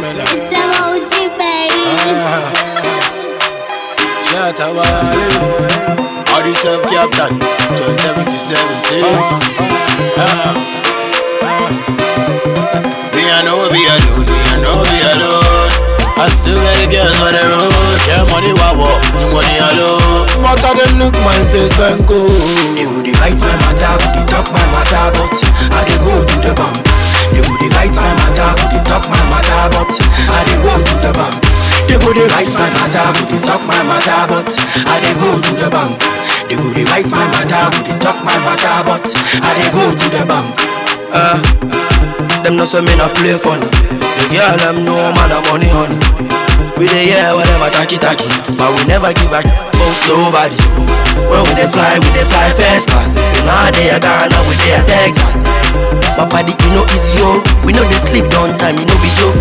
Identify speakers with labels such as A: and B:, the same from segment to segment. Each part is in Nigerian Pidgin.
A: Stamina.
B: It's emoji, baby.
A: Shout out All the self captain, John 7017. Ah. Me I know be alone, me I know be alone. I still got the girls on the road. Yeah, money wow, you money alone. But I them look my face and go.
C: They go dey write my matter, go dey talk my matter, but I dey go to the bank. They go dey write my matter, go dey talk my matter, but I dey go to the bank. They go dey write my matter, go dey talk my matter, but I dey go to the bank. They go dey write my matter, go dey talk my matter, but I dey go to the bank.
D: Uh, them no say me not play funny. The girl them know man a money honey. We dey hear what them a tacky tacky, but we never give a about nobody. When we dey fly, we dey fly first class. If now they a Ghana, we dey a Texas. My body you know easy yo, we know they sleep down time, you know be joke.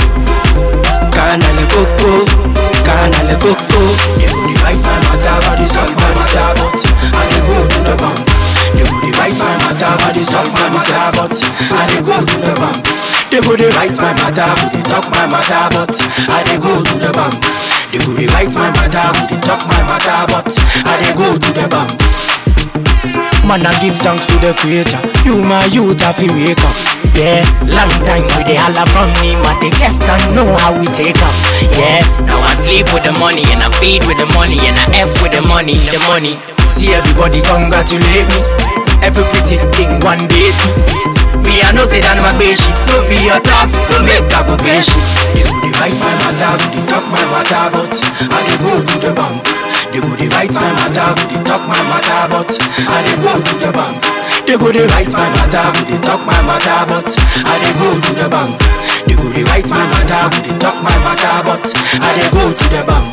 D: Kana le coco, kana le coco.
C: They go dey write my matter, but it's all for the sabot. I dey go to the bank. They go dey write my matter, but it's all for the sabot. I dey go to the bank. They go dey write my matter, go dey talk my matter, but I dey go to the bank. They go dey write my matter, go dey talk my matter, but I dey go to the bank. Man, I give thanks to the creator. You, my youth, have to wake up. Yeah, long time we they holla from me, but they just don't know how we take off. Yeah, now I sleep with the money and I feed with the money and I F with the money, the money. See everybody congratulate me. Every pretty thing one day me. Me I know say that my baby, no be your talk, no make that go baby. They go dey write my matter, go dey talk my matter, but I dey go to the bank. They go dey write my matter, go dey talk my matter, but I dey go to the bank. They go dey write my matter, go dey talk my matter, but I dey go to the bank. They go dey write my matter, go dey talk my matter, but I dey go to the bank.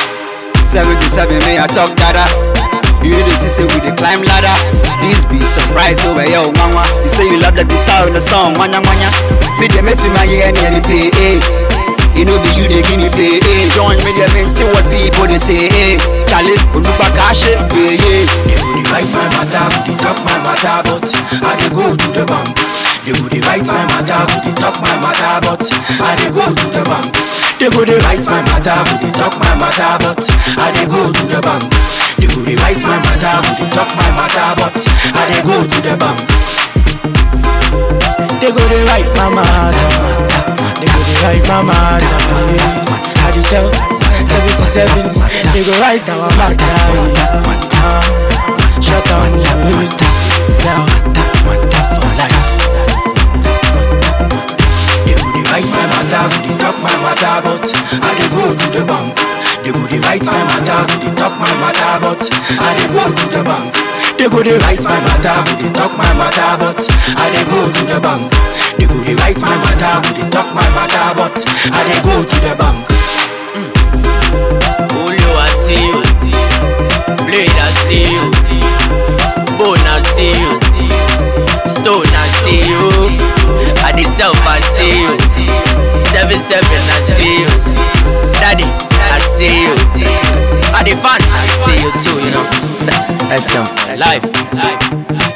E: 77 me I talk dada You the see say we dey climb ladder This be surprise over yo mama You say you love the guitar in the song manya manya Me dey make to my ear and me play eh You know be you dey give me play eh Join me dey maintain what people dey say eh Charlie Onupa Kashe yeah yeah
C: They go dey write my matter, go dey talk my matter, but I dey go to the bank. They go dey write my matter, go dey talk my matter, but I dey go to the bank. They go dey write my matter, go dey talk my matter, but I dey go to the bank. They go dey write my matter, go dey talk my matter, but I dey go to the bank. They go dey write my matter, they go dey write my matter. How do you sell? 77, they go write our matter. Shut down, now, for life. They go dey write my matter, go dey talk my matter, but I dey go to the bank. They go dey write my matter, go dey talk my matter, but I dey go to the bank. They go dey write my matter, go dey talk my matter, but I dey go to the bank. They go dey write my matter, go dey talk my matter, but I dey go to the bank.
F: Ulu I see you, Blade I see you, Bone I see you, Stone I see you, I the self I see you, Seven Seven I see you, Daddy I see you, I the fan I see you too, you know. SM life, life.